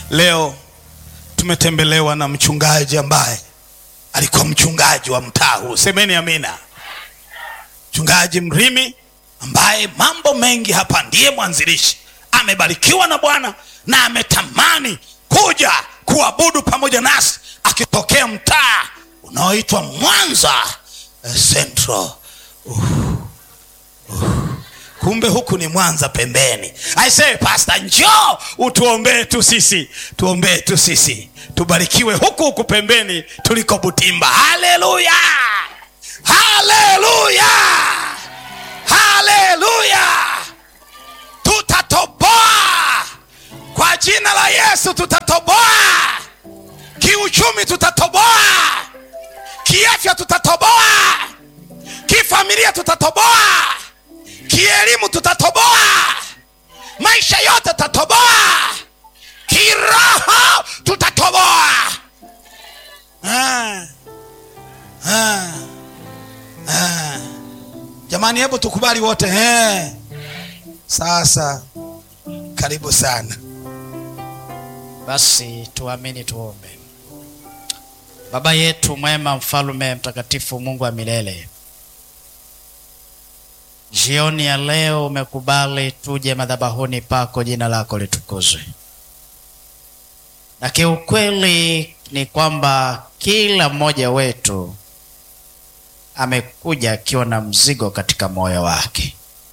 Leo tumetembelewa na mchungaji ambaye alikuwa mchungaji wa mtaa huu, semeni amina. Mchungaji Mrimi ambaye mambo mengi hapa, ndiye mwanzilishi, amebarikiwa na Bwana na ametamani kuja kuabudu pamoja nasi, akitokea mtaa unaoitwa Mwanza eh, Central. Uh, uh. Kumbe huku ni Mwanza pembeni. I say pastor, njoo utuombee tu sisi, tuombee tu sisi, tubarikiwe huku huku pembeni tuliko Butimba. Haleluya, haleluya, haleluya! Tutatoboa kwa jina la Yesu, tutatoboa kiuchumi, tutatoboa kiafya, tutatoboa kifamilia, tutatoboa kielimu tutatoboa, maisha yote tutatoboa, kiroho tutatoboa. Ah, ah, ah. Jamani, hebu tukubali wote eh. Sasa karibu sana. Basi tuamini, tuombe. Baba yetu mwema, mfalume mtakatifu, Mungu wa milele, jioni ya leo umekubali tuje madhabahuni pako, jina lako litukuzwe. Na kiukweli ni kwamba kila mmoja wetu amekuja akiwa na mzigo katika moyo wake.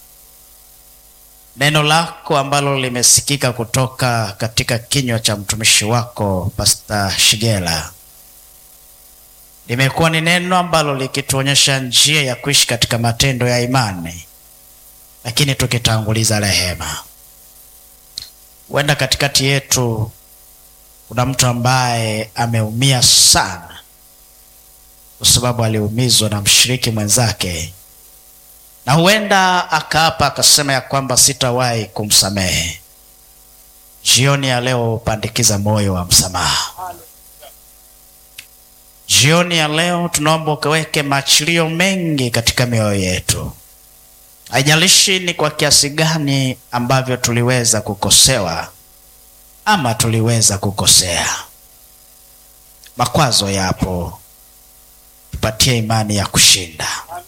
Neno lako ambalo limesikika kutoka katika kinywa cha mtumishi wako Pastor Shigela limekuwa ni neno ambalo likituonyesha njia ya kuishi katika matendo ya imani, lakini tukitanguliza rehema. Huenda katikati yetu kuna mtu ambaye ameumia sana, kwa sababu aliumizwa na mshiriki mwenzake, na huenda akaapa akasema ya kwamba sitawahi kumsamehe. Jioni ya leo pandikiza moyo wa msamaha. Jioni ya leo tunaomba ukaweke maachilio mengi katika mioyo yetu. Haijalishi ni kwa kiasi gani ambavyo tuliweza kukosewa ama tuliweza kukosea. Makwazo yapo, tupatie imani ya kushinda.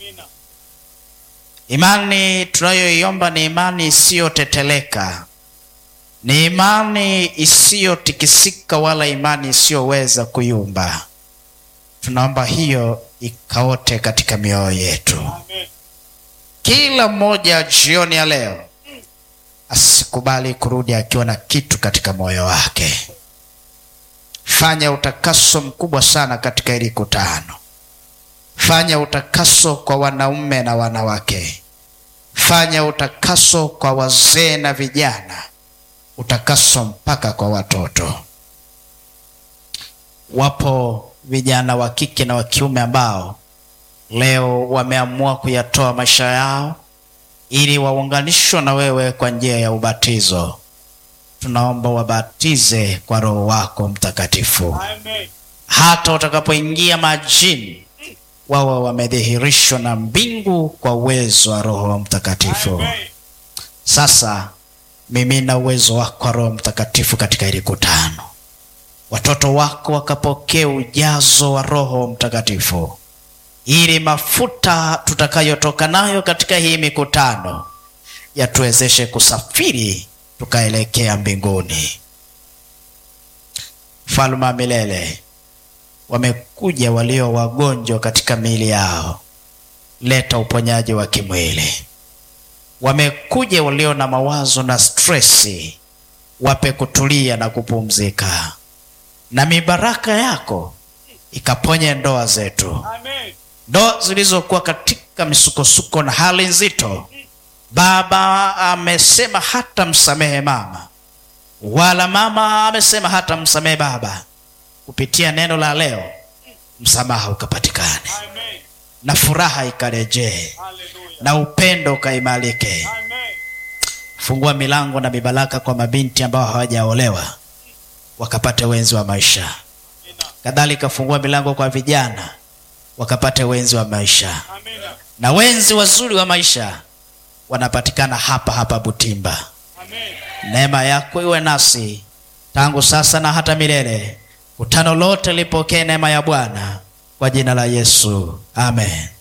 Imani tunayoiomba ni imani isiyoteteleka, ni imani isiyotikisika, wala imani isiyoweza kuyumba. Tunaomba hiyo ikaote katika mioyo yetu. Kila mmoja jioni ya leo asikubali kurudi akiwa na kitu katika moyo wake. Fanya utakaso mkubwa sana katika hili kutano. Fanya utakaso kwa wanaume na wanawake. Fanya utakaso kwa wazee na vijana, utakaso mpaka kwa watoto. Wapo vijana wa kike na wa kiume ambao leo wameamua kuyatoa maisha yao ili waunganishwe na wewe kwa njia ya ubatizo. Tunaomba wabatize kwa Roho wako Mtakatifu, hata watakapoingia majini wawe wamedhihirishwa na mbingu kwa uwezo wa Roho Mtakatifu. Sasa mimina uwezo wako wa Roho Mtakatifu katika hili kutano, watoto wako wakapokea ujazo wa Roho Mtakatifu ili mafuta tutakayotoka nayo katika hii mikutano yatuwezeshe kusafiri tukaelekea mbinguni. Mfalme wa milele, wamekuja walio wagonjwa katika miili yao, leta uponyaji wa kimwili. Wamekuja walio na mawazo na stresi, wape kutulia na kupumzika, na mibaraka yako ikaponye ndoa zetu ndoa zilizokuwa katika misukosuko na hali nzito. Baba amesema hata msamehe mama, wala mama amesema hata msamehe baba. Kupitia neno la leo, msamaha ukapatikane na furaha ikarejee na upendo ukaimarike. Fungua milango na mibaraka kwa mabinti ambao hawajaolewa wakapate wenzi wa maisha. Kadhalika fungua milango kwa vijana wakapate wenzi wa maisha Amina. na wenzi wazuri wa maisha wanapatikana hapa hapa Butimba. Amen. Neema yako iwe nasi tangu sasa na hata milele. Kutano lote lipokee neema ya Bwana kwa jina la Yesu, amen.